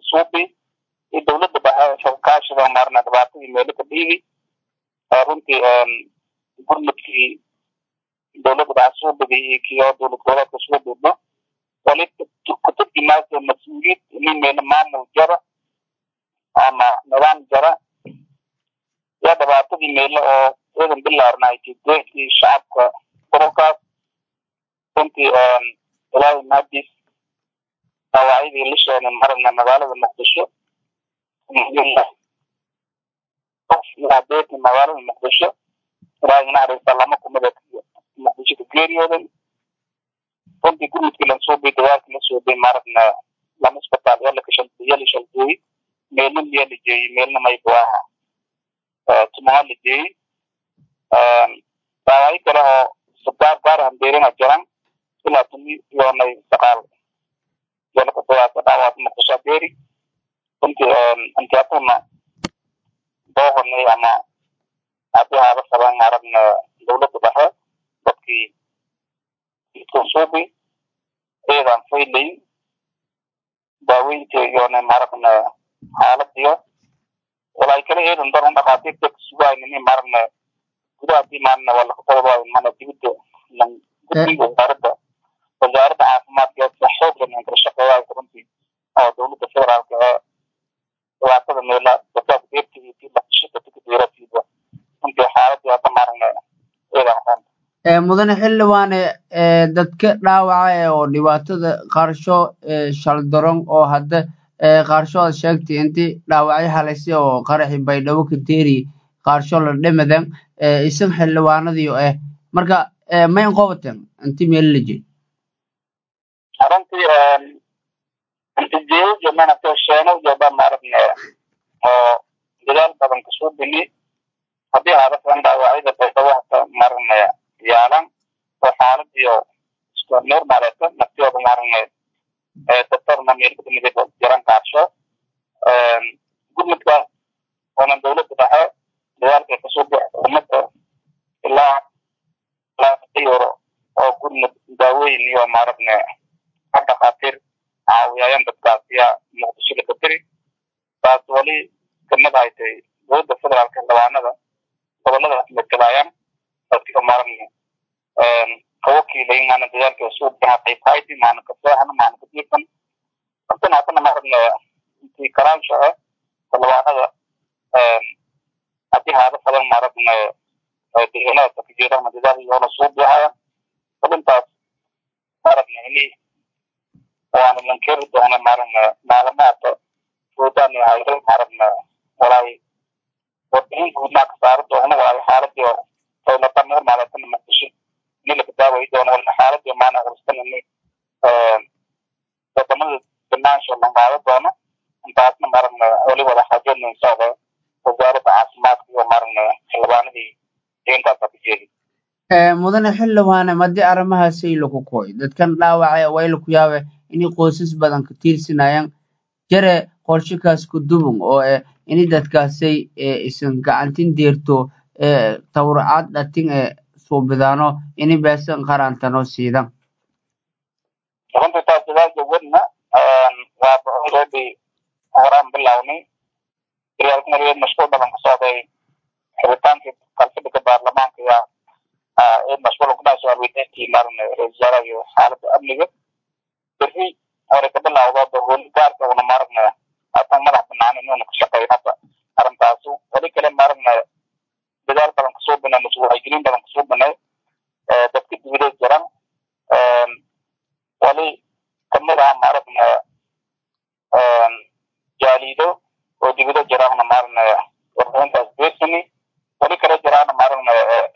suubi iyo dowladda dhexe kaashida maarna dhibaatadii meelo ka dhiibi runtii gurmudkii dowladda dhexe suubigii iyo kiyo dowlad goboleedka suubidno wali kutubkii maasa mas-uuliyad nin meelo maamul jara ama nidaam jara yaa dhibaatadii meelo oo ciidan bilaarnaaytay deenkii shacabka ururkaas runtii ilaahay mahadiis dhaawacyadii la sheenay maragna magaalada muqdisho deenkii magaalada muqdisho ilaahay naxariista lama kumida muqdisho ka geeriyooday runtii gurmudkii lansuubay dagaalkii la suubay maragna lama isbitaal yala kashaliyala shaldeeyey meelna miyaa la jeeyey meelna maybu aha tumaa la jeeyey dhaawacyo kale oo sagaar gaar hambeerina jiran ilaa tumi yoonay saqaal yalaka dawaasa dhaawaad muqdisho beeri runtii intiatuna booqanay ama haddii haaba qaban aragna dowladda dhexe dadkii suubi ciidan faylayn daaweynta yoona maragna xaaladiyo walaa kale ciidan daran dhaqaatiirta kasugaynin maragna gudahaadii maalina waa lakaqodoba mana dibidda guddiga wasaaradda wasaaradda caafimaadka si xoog leh kala shaqeeyaa runtii oo dowladda federaalka ee dhibaatada meela dadkaas deertigiisii laqashada tikadiirasiida runtii xaaladii hadda maragna ciidan qoon mudane xildhibaane dadka dhaawaca oo dhibaatada qaarsho shaldaron oo hadda qaarsho aad sheegtay intii dhaawacyo halaysi oo qaraxi baydhabo ka teeri qaarsho la dhimadan isan xildhibaanadii ah marka mayn qobaten inti meel la jeed runtii intijeeyo manata sheeno jooba maaragna oo dadaal badan kasoo bini haddii haadasan dhaawacyada baydhabo hata maaragna yaalan oo xaaladiyo isku normaleeto naftiyooda maaragna doctorna meelkadamid jiran qaarsho gurmudka oona dowladda dhexe dadaalkay kasoo bixi umada ilaa euro oo gurmud daaweyn iyo maaragna ka dhakhaatiir caawiyaayan dadkaas yaa muqdisho laga tiri taas wali kamid haytay dowladda federaalka xildhibaanada goboladaas matalaayaan dadka maaragna kawakiilay maana dadaalka soo baxa qayb hayti maana ka seexan maana ka diirsan hadana hadana maaragna intii karaansho ah xildhibaanada haddii haada badan maaragna deegaanada ka jeedana dadaal yoona soo baxaya xubintaas maaragna ini waana lankeri doona maaragna maalamaata fuudaan haydo maaragna walaay warbixin guudnaa ka saari doona waayo xaaladii dowlada normaaletana muqdisho ini laga daawayi doono wala xaaladii maana urstan ini wadamada banaansho la qaado doono intaasna maaragna wali wada xajoodna inshaalla wasaaradda caafimaadka iyo maaragna xildhibaanadii deentaasa ka jeedi mudane xildhibaane madii arrimahaasay laku koy dadkan dhaawaca way laku yaabe inay qoysas badan ka tiirsanayaan jare qorshikaas ku dubun oo eh ini dadkaasay isan gacantin deerto tawracad dhatin ee suubidaano ini beesan qarantano siidan runtii taas dadaalka wadna waaba already horaan bilownay riyaalkan mashquul badan ka socday xiritaanka kalfadhiga baarlamaanka yaa ee mashquul kuna soo alweydayntii maarne ra-isul wasaaraha iyo xaaladda amniga berri hore ka bilowda baholi gaarka una maaragna haatan madax banaan inuuna ka shaqeyn hadda arrintaasu wali kale maaragna dadaal badan kasoo binay mase wacyigelin badan kasoo binay dadka dibideed jiran wali kamid ah maaragna jaaliido oo dibido jiraana maaragna warbixintaas beersani wali kale jiraana maaragna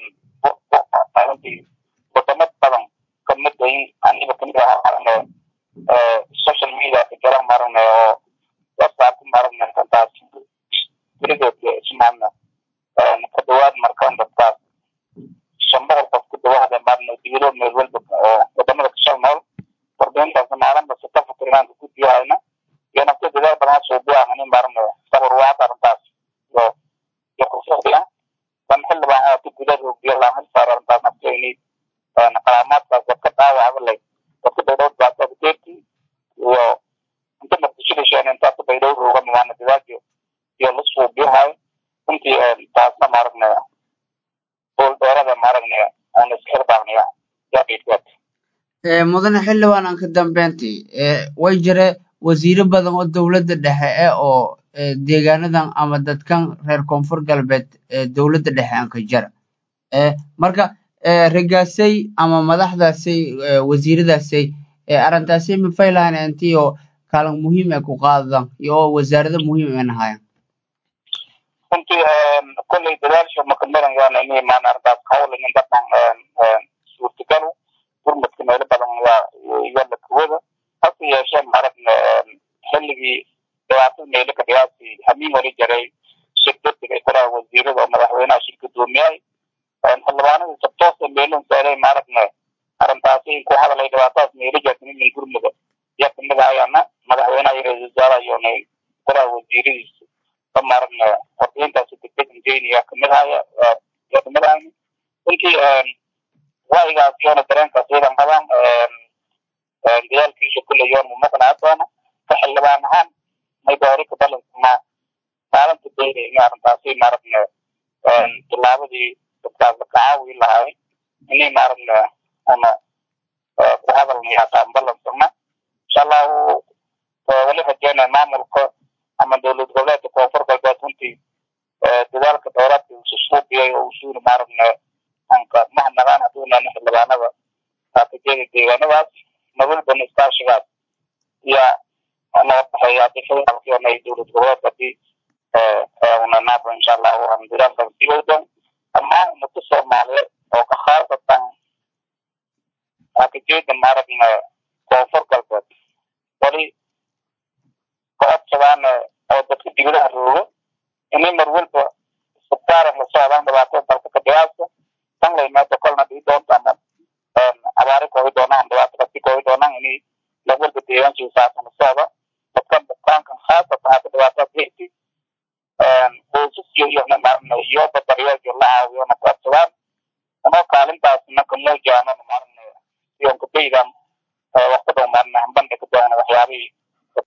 wadamo badan kamid ay aniga kamid aha maaragna social media ka jira maaragna oo whatsapp maaragna kantaas gurigood ismaana ka dhawaad markaan dadkaas shan boqol qof ku dhawaada maaragna dibido meel walba oo wadamada kashal nool warbixintaas maalinba si ka fikirnaanka ku diyahayna iyo nafta dadaal badan soo buahanin maaragna sabir waata arrintaas iyo iyo kufuqdiya dan xildhibaan oo guda roogiyo laahan saar arrintaas nafteeni qalaamaadkaas dadka dhaawacba leh dadka baydhowd baasada deerti iyo inta muqdisho dhasheen intaas baydhowd oo rooga maana dadaalka iyo la suubiyahay runtii taasna maaragnaya hool dheerada maaragnaya aan isxirbaaqnaya yaqiidgood mudane xildhibaan aan ka dambeyntii way jire wasiiro badan oo dowladda dhexe eh oo deegaanadan ama dadkan reer koonfur galbeed dowladda dhexe aan ka jara marka ragaasay ama madaxdaasay wasiiradaasay arrintaasay mafay lahayn intii oo kaalin muhiim ay ku qaadaan iyo oo wasaarado muhiim ay nahaayaan runtii kolley dadaasha makamarayaan inay maan arrintaas hawlingin dadkan suurtagalu gurmadka meelo badan yalla kuwada hase yeeshee maaragna xilligii dhibaatada meelo ka dhigaasi hamiin wali jaray shirkadiga kulaha wasiirada oo madaxweynaha shir gudoomiyay xildhibaanadii sabtoosa meelon saalay maaragna arrintaasi ku hadalay dhibaatadaas meelo jaasmin min gurmada yaa kamid ahayana madaxweynaha iyo ra-iisul wasaaraha iyona kulaha wasiiradiisa ba maaragna hordeyntaasi degdeg injeyniya kamid ahaya yaa kamid ahayna runtii ra'yigaas iyona dareenkaas iyadan qabaan dadaalkiisa kulle yoon mu maqnaa doona ka xildhibaan ahaan maybaarika balansama maalinta dayda in arrintaasi maaragna tilaabadii dadkaas la kacaawi lahay inay maaragna una ku hadalnayaataan balansama insha allahu wali rajeynaya maamulka ama dowlad goboleedka koonfur galbeed runtii dadaalka dheeraadka uu susuubiyay oo usuuna maaragna anka mahadnaqaan hadduunana xildhibaanada kaakajeeda deegaanadaas nabadbana iskaashigaas yaa noo baxeeya hadii federaalkiona ay dowlad goboleedka hadii una naabo insha allahu aan dadaalkan sigowdan dhammaan ummadda soomaaliyeed oo ka khaasatan kaakajeeda maaragna koonfur galbeed wali kocodsadaan oo dadka dibadaha rooga inay mar walba isbitaaran la socdaan dhibaatada dalka ka dhigaasa tan la yimaado kolna dhii doonta ama abaari koobi doonaan dhibaato kasi koobi doonaan inay la walba deegaankiisa saasan la socdo dadkan bukaankan khaasatan hadda dhibaatada heyti qoysasyo iyo iyo badaryeelyo la caawiyona kocodsadaan anoo kaalintaasna ka muujaanona maaragna iyonka baydan waqti dhow maarna